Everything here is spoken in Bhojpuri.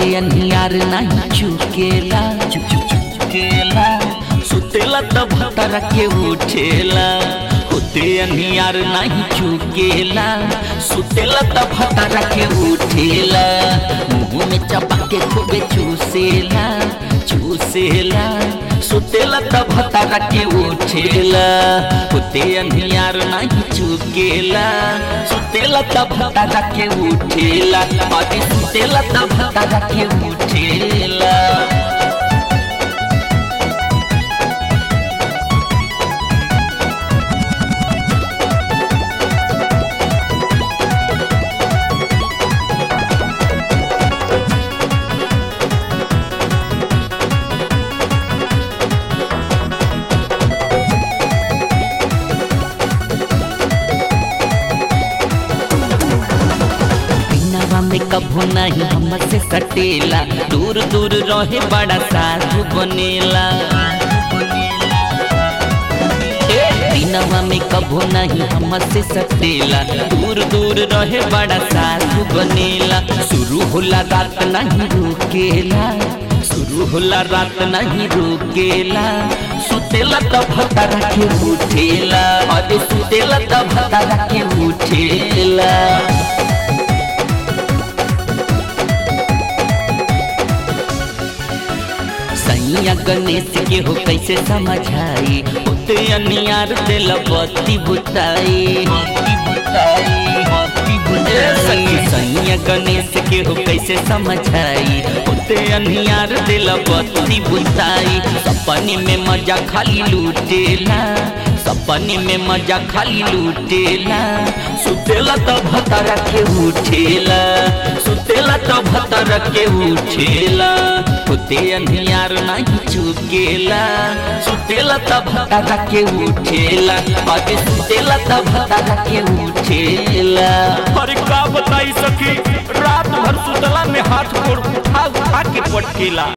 होते अनियार नहीं चुकेला चुक चुक चुकेला सुतेला त भतर के उठेला होते अनियार नहीं चुकेला सुतेला त भतर के उठेला मुंह में चपा के खूबे चूसेला चूसेला सुतेला त भतर के उठेला होते अनियार नहीं चुकेला सुतेला त भतर के उठेला अरे सुतेला त भतर के उठेला नवा में कभो नहीं हमसे सटेला दूर दूर रहे बड़ा साधु बनेला ए, दिनवा में कभो नहीं हमसे सटेला दूर दूर रहे बड़ा साधु बनेला शुरू होला रात नहीं रुकेला शुरू होला रात नहीं रुकेला सुतेला त भतर के उठेला अरे सुतेला त भतर के उठेला सैया गणेश के हो कैसे समझाई होते अनियार दिल बत्ती बुताई ए सखी सैया गणेश के हो कैसे समझाई होते अनियार दिल बत्ती बुताई सपने में मजा खाली लूटेला सपने में मजा खाली लूटेला सुतेला तो भतर के उठेला सुतेला तो भतर के उठेला होते अनियार नहीं चुकेला सुतेला तो भतर के उठेला अरे सुतेला तो भतर के उठेला अरे का बताई सखी रात भर सुतला में हाथ गोड़ उठा उठा के पटकेला